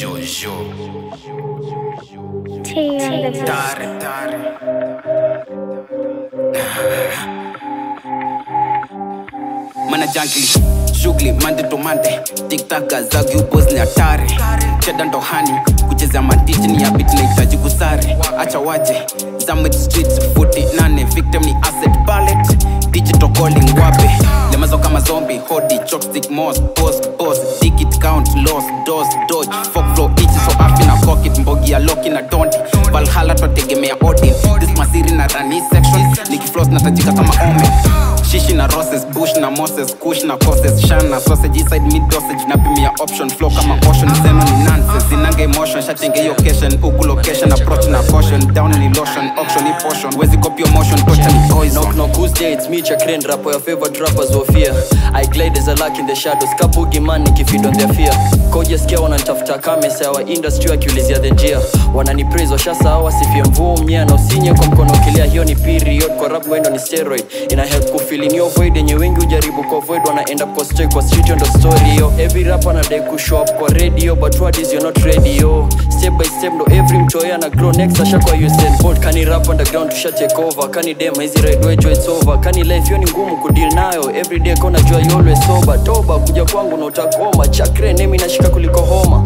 Jojo Tea on the beat. Tare tare Mana jankili shughuli mande to mande tiktaka zagi ubos ni hatari cheda ndo hani kucheza mantiji ni habit nahitaji kusare acha waje Summit streets 48 victim ni asset palette digital calling wape lemazo kama zombie hodi chopstick moss boss boss ticket count loss dos dodge fuck flow itch so afi na pocket mbogi ya loki na dondi valhalla twategemea odin this masiri na rani section nikifloss natajika kama ome shishi na roses bush na moses kush na causes shana sausage inside mid dosage napimia option flow kama ocean zeno ni nonsense zinanga emotion shatenge hiyo occasion huku location approach na caution down ni lotion auction ni portion wezi copy your motion tocha ni poison Knock knock who's there? It's me Chakren rapper your favorite rappers of fear I glide as a lark in the shadows kabugi man nikifeed on their fear koja skia wananitafuta kame sawa industry wakiulizia the njia wanani praise washasa wasifie mvua mia na usinye kwa mkono ukilia hiyo ni period kwa rap wendo ni steroid ina help kufeeling your void yenye wengi ujaribu ku avoid wana end up kwa strike kwa street ndo story yo every rapper anadai ku show up kwa radio but what is you're not ready yo step by step ndo every mtoya na grow next ashakwa Usain Bolt kani rap underground tusha take over kani dem hizi ride wejo it's over kani life yo ni ngumu kudeal nayo every day kona jua you always sober toba kuja kwangu na utakoma chakre nemi nashika kuliko homa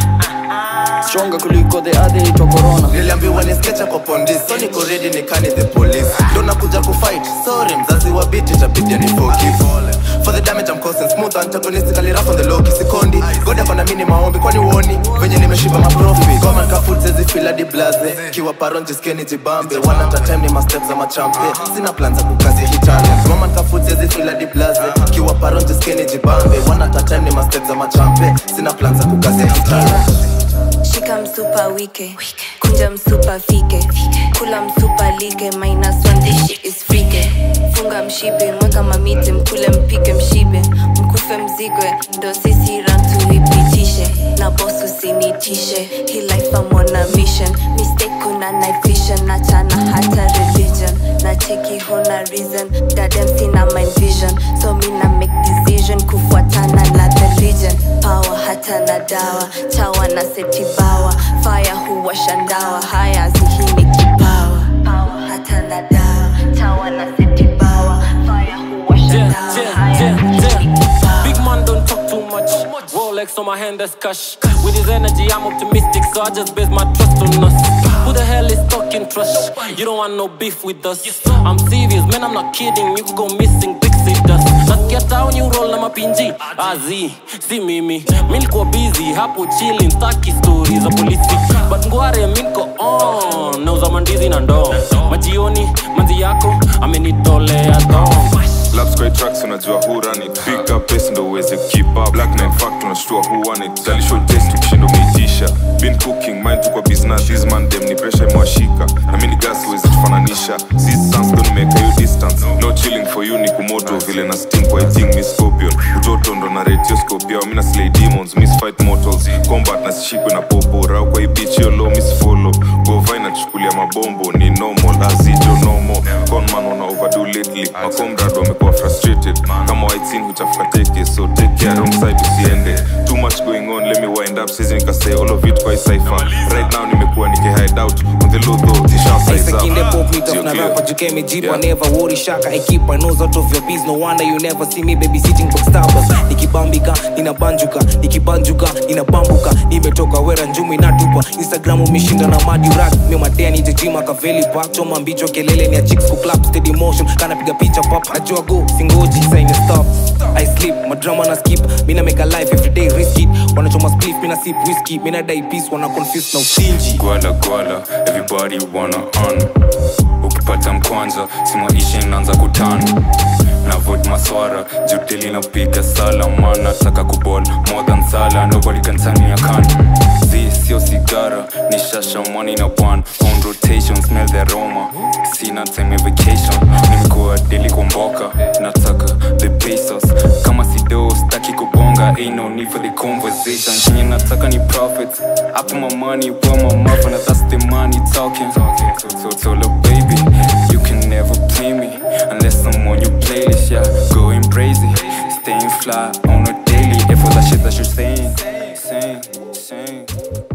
stronger kuliko the other itwa corona niliambiwa niskecha kwa pondis so niko ready nikani the police ndo nakuja kufight sorry mzazi wa biti itabidi ni forgive for the damage I'm causing smooth antagonistically rough on the low kisikondi god akona mini maombi kwani uoni venye nimeshiba maprofi goma kafut sezi feel hadi blaze kiwa paron jiskeni jibambe one at a time ni ma steps za machampe sina plan za kukazi hitale goma kafut sezi feel hadi blaze kiwa paron jiskeni jibambe one at a time ni ma steps za machampe sina plan za kukazi hitale shika msupa wike kunja msupa fike kula msupa like minus one this shit is frike funga mshipe mweka mamite mkule mpike mshibe mkufe mzigwe ndo sisi rantu ipitishe na bos usinitishe hi life I'm on a mission mistake kuna night vision nachana hata religion na cheki huna reason dadem sina mind vision so mina make decision kufuatana na the region power hata na dawa chawa na setibawa fire huwasha ndawa haya zihini kipawa power hata na dawa chawa na setibawa fire huwasha Yeah, ndawa yeah, haya yeah, zihini yeah. kipawa Big man don't talk too much. Rolex on my hand, that's cash. With his energy, I'm optimistic, so I just base my trust on us. Who the hell is talking trash? You don't want no beef with us. I'm serious, man, I'm not kidding. You could go missing, big dust. Nasikia town you roll na mapinji azi si mimi milikuwa busy hapo chilling staki stories za polisi but ngware minko on nauza mandizi na ndoo majioni manzi yako amenitolea dong Laps kwa tracks unajua who run it Big up pace ndo uweze keep up Black man fact unashtua who won it Tali show taste ukishindo umeitisha Been cooking mind tu kwa business This man dem ni pressure imewashika Na mini gas uweze tufananisha Sisi sans ndo nimeka you distance No chilling for you ni kumoto Vile na steam kwa eating miss scorpion Utoto ndo na ratio scorpio Mina slay demons miss fight mortals Combat na sishikwe na popo Rau kwa hii bitch yo low miss follow Go vine chukulia mabombo Ni normal azijo normal Conman wana overdo lately Makomrad wamekuwa frustrated Kama white scene huchafuka teke So take care wrong side usiende Too much going on let me wind up Sizi nikasay all of it kwa hii cipher Right now nimekuwa niki hide out On the low though tisha size Isaac in the up pop, meet Sio up na clear. rapper, you came in jeep, I Yeah. never worry shaka I keep my nose out of your biz, no wonder you never see me babysitting box tapas Nikibambika, ninabanjuka, nikibanjuka, ninabambuka Nimetoka wera njumi natupa, Instagram umeshinda na madi rack Mio madea nije jima kaveli park, choma mbicho kelele ni ya chicks ku clap Steady motion, kana piga picha pop Najua go, singoji, sign stop I sleep, madrama na skip, mina make a life every day risk it Wanachoma spliff, mina sip whiskey, mina die peace, wana confuse na usinji gwala gwala everybody wanna on ukipata mkwanza simaishi naanza kutana na vot maswara juteli napiga sala man nataka kubol more than sala nobody can tell me I can't This sio sigara ni shasha money na bwan on rotation smell the aroma sina time ya vacation nimekuwa deli kumboka nataka the pesos kama sido staki kubonga ain't no need for the conversation chenye nataka ni profits I put my money where my mouth and that's the money talking so, so, so look baby you can never play me unless I'm on your playlist yeah going crazy staying fly on a daily if all that shit that you're saying saying insane